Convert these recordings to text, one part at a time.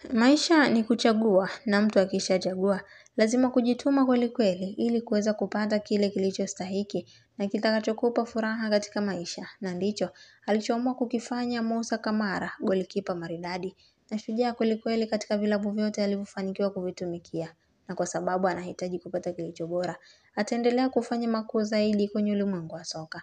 Maisha ni kuchagua na mtu akishachagua. Lazima kujituma kweli kweli ili kuweza kupata kile kilicho stahiki na kitakachokupa furaha katika maisha. Na ndicho, alichoamua kukifanya Musa Kamara, golikipa maridadi. Na shujaa kweli kweli katika vilabu vyote alivyofanikiwa kuvitumikia. Na kwa sababu anahitaji kupata kilicho bora. Ataendelea kufanya makuu zaidi kwenye ulimwengu wa soka.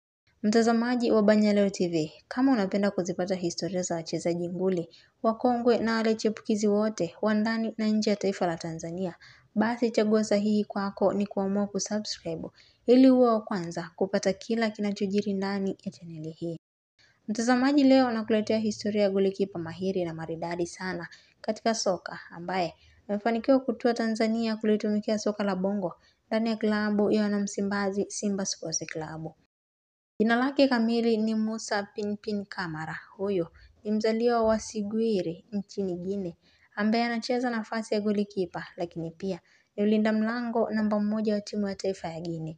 Mtazamaji wa Banyaleo TV, kama unapenda kuzipata historia za wachezaji nguli, wakongwe na wale chipukizi wote, wa ndani na nje ya taifa la Tanzania, basi chaguo sahihi kwako ni kuamua kusubscribe, ili uwe wa kwanza kupata kila kinachojiri ndani ya chaneli hii. Mtazamaji leo nakuletea historia ya golikipa mahiri na maridadi sana katika soka ambaye amefanikiwa kutua Tanzania kulitumikia soka la bongo ndani ya klabu ya wanamsimbazi Simba Sports Club. Jina lake kamili ni Musa Pinpin Kamara. Huyo ni mzaliwa wa Sigwiri nchini Guinea ambaye anacheza nafasi ya golikipa lakini pia ni mlinda mlango namba mmoja wa timu ya taifa ya Guinea.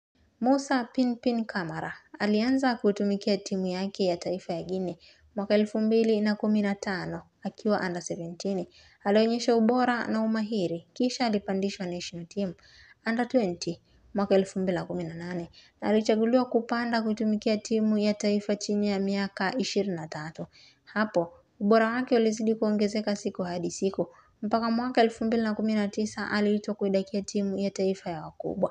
Musa Pinpin Kamara alianza kutumikia timu yake ya taifa ya Guinea mwaka elfu mbili na kumi na tano akiwa under 17. Alionyesha ubora na umahiri kisha alipandishwa national team under 20 mwaka elfu mbili na kumi na nane na alichaguliwa kupanda kuitumikia timu ya taifa chini ya miaka ishirini na tatu. Hapo ubora wake ulizidi kuongezeka siku hadi siku mpaka mwaka elfu mbili na kumi na tisa aliitwa kuidakia timu ya taifa ya wakubwa.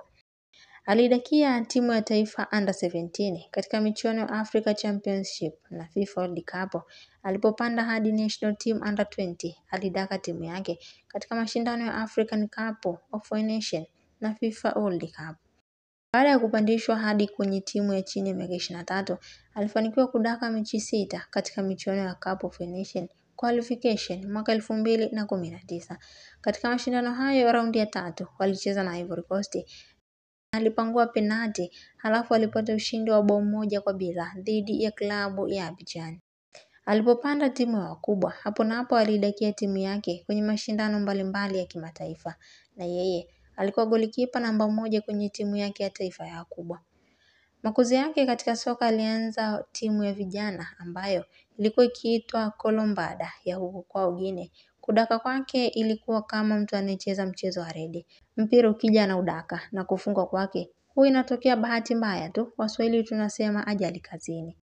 Aliidakia timu ya taifa under 17 katika michuano ya Africa Championship na FIFA World Cup. Alipopanda hadi national team under 20 alidaka timu yake katika mashindano ya African Cup of Nation na FIFA World Cup. Baada ya kupandishwa hadi kwenye timu ya chini ya miaka ishirini na tatu, alifanikiwa kudaka mechi sita katika michuano ya Cup of Nation qualification mwaka elfu mbili na kumi na tisa. Katika mashindano hayo raundi ya tatu walicheza na Ivory Coast. Alipangua penati halafu alipata ushindi wa bao moja kwa bila dhidi ya klabu ya Abidjan. Alipopanda timu ya wakubwa, hapo na hapo aliidakia timu yake kwenye mashindano mbalimbali ya kimataifa na yeye alikuwa golikipa namba moja kwenye timu yake ya taifa ya wakubwa. Makuzi yake katika soka alianza timu ya vijana ambayo ilikuwa ikiitwa Kolombada ya huko kwao Guinea. Kudaka kwake ilikuwa kama mtu anayecheza mchezo wa rede. Mpira ukija anaudaka na kufungwa kwake huwa inatokea bahati mbaya tu, waswahili tunasema ajali kazini.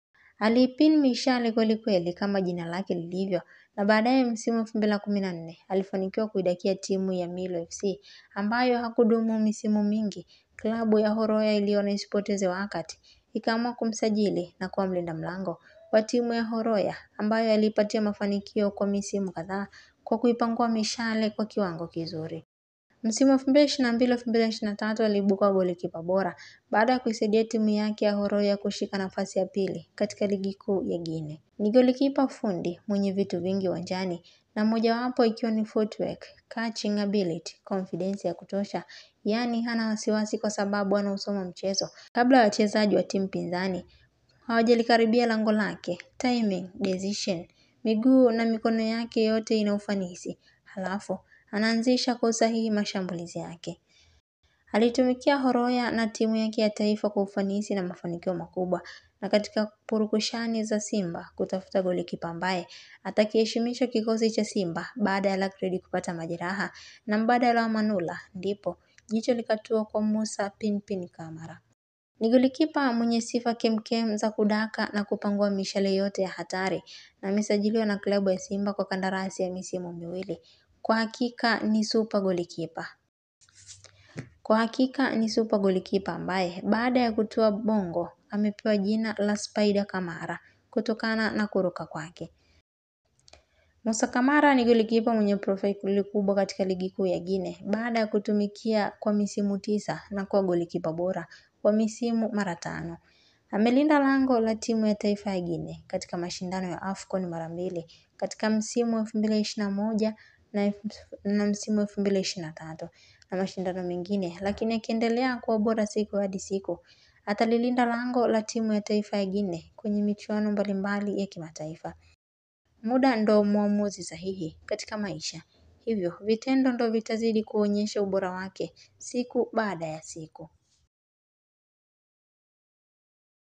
Aliipin mishale kweli kweli kama jina lake lilivyo na baadaye msimu elfu mbili na kumi na nne alifanikiwa kuidakia timu ya Milo FC ambayo hakudumu misimu mingi. Klabu ya Horoya iliona isipoteze wakati ikaamua kumsajili na kuwa mlinda mlango wa timu ya Horoya ambayo aliipatia mafanikio kwa misimu kadhaa kwa kuipangua mishale kwa kiwango kizuri. Msimu elfu mbili ishirini na mbili elfu mbili ishirini na tatu aliibuka golikipa bora baada ya kuisaidia timu yake ya Horoya kushika nafasi ya pili katika ligi kuu ya Guinea. Ni golikipa fundi mwenye vitu vingi uwanjani na mojawapo ikiwa ni footwork, catching ability, confidence ya kutosha, yaani hana wasiwasi kwa sababu anausoma mchezo. Kabla ya wachezaji wa timu pinzani, hawajalikaribia lango lake, timing, decision, miguu na mikono yake yote ina ufanisi. Halafu, anaanzisha kwa usahihi mashambulizi yake. Alitumikia Horoya na timu yake ya taifa kwa ufanisi na mafanikio makubwa na katika purukushani za Simba kutafuta golikipa ambaye atakiheshimisha kikosi cha Simba baada ya Lakredi kupata majeraha na mbadala wa Manula ndipo jicho likatua kwa Musa Pinpin Kamara. Ni golikipa mwenye sifa kemkem za kudaka na kupangua mishale yote ya hatari na amesajiliwa na klabu ya Simba kwa kandarasi ya misimu miwili. Kwa hakika ni super golikipa. Kwa hakika ni super golikipa ambaye baada ya kutua bongo amepewa jina la Spider Kamara kutokana na kuruka kwake. Musa Kamara ni golikipa mwenye profile kubwa katika ligi kuu ya Guinea baada ya kutumikia kwa misimu tisa na kuwa golikipa bora kwa misimu mara tano. Amelinda lango la timu ya taifa ya Guinea katika mashindano ya AFCON mara mbili katika msimu elfu mbili ishirini na moja na msimu elfu mbili ishirini na tatu na mashindano mengine, lakini akiendelea kuwa bora siku hadi siku atalilinda lango la timu ya taifa ya Guinea kwenye michuano mbalimbali ya kimataifa. Muda ndo muamuzi sahihi katika maisha. Hivyo, vitendo ndo vitazidi kuonyesha ubora wake siku baada ya siku.